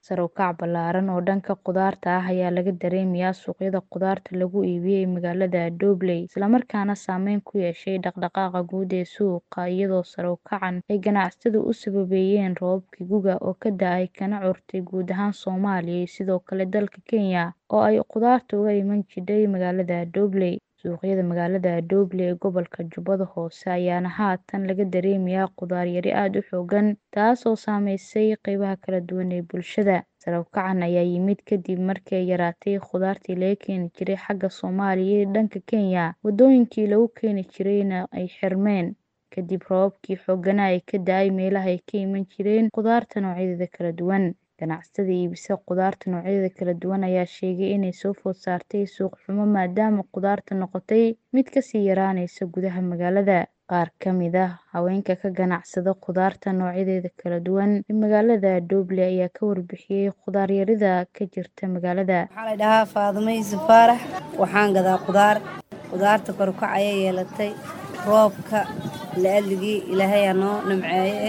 Sare u kac ballaaran oo dhanka khudaarta ah ayaa laga dareemayaa suuqyada khudaarta lagu iibiyo ee magaalada Dobley, isla markaana saameyn ku yeeshay dhaqdhaqaaqa guud ee suuqa iyadoo sare u kacan ay ganacsatadu u sababeeyeen roobabkii gu'ga oo ka da'ay kana curtay guud ahaan Soomaaliya iyo sidoo kale dalka Kenya oo ay khudaartu uga iman jirtay magaalada Dobley. Suuqyada magaalada Dobley ee gobolka Jubbada Hoose ayaana haatan laga dareemayaa khudaar yari aad u xooggan, taasoo saameysay qaybaha kala duwan ee bulshada. Sare u kacan ayaa yimid kadib markii ay yaraatay khudaartii laga keeni jiray xagga Soomaaliya iyo dhanka Kenya, waddooyinkii lagu keeni jirayna ay xirmeen kadib roobabkii xoogganaa ee ka da'ay meelaha ay ka iman jireen khudaarta noocyadeeda kala duwan. Ganacsatada iibisa khudaarta noocyadeeda kala duwan ayaa sheegay inay soo food saartay suuq xumo maadaama khudaartu noqotay mid ka sii yaraanaysa gudaha magaalada. Qaar ka mid ah haweenka ka ganacsada khudaarta noocyadeeda kala duwan ee magaalada Dobley ayaa ka warbixiyay khudaar yarida ka jirta magaalada. Waxaa la dhahaa Faadumo Yuusuf Faarax waxaan gadaa khudaar khudaarta kor u kac ayay yeelatay roobka la'alligii ilaahay aa noo nimceeye eh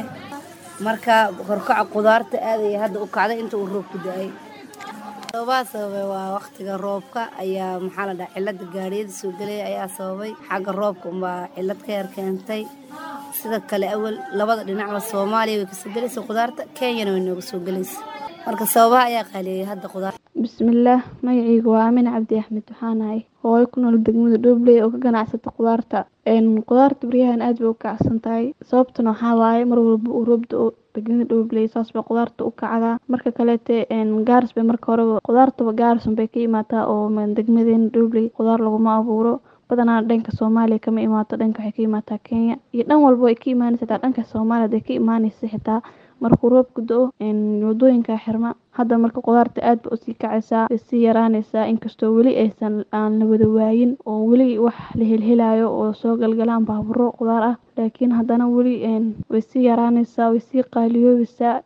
marka kor u kaca khudaarta aad ayay hadda u kacday inta uu roobku da'ay sababaha sababay waa waqtiga roobka ayaa maxaa la dhahaa cilada gaariyada soo gelaya ayaa sababay xagga roobka unbaa cilad ka yar keentay sida kale awal labada dhinacba Soomaaliya way kasoo gelaysa khudaarta Kenyana way nooga soo gelaysa marka sababaha ayaa qaaleeyay hadda khudaarta bismillaah magacaygu waa aamin cabdi axmed waxaan ahay hooyo ku nool degmada Dobley oo ka ganacsata khudaarta een khudaarta baryahan aad bay u kacsan tahay sababtuna waxaa waaye mar walba uu roob da'o degmada Dobley saas bay khudaarta u kacdaa marka kaleete een gaaris bay marka horeba khudaartaba gaaris bay ka imaataa oo degmadeena Dobley khudaar laguma abuuro badanaa dhanka Soomaaliya kama imaato dhanka waxay ka imaataa Kenya iyo dhan walbo ay ka imaanaysa xitaa dhanka Soomaaliya haday ka imaanaysa xitaa markuu roobku da'o een waddooyinka xirma hadda marka khudaarta aad bay usii kacaysaa way sii yaraanaysaa inkastoo weli aysan aan la wada waayin oo weli wax la helhelayo oo soo galgalaan baaburo khudaar ah laakiin haddana weli een way sii yaraanaysaa way sii qaaliyoobaysaa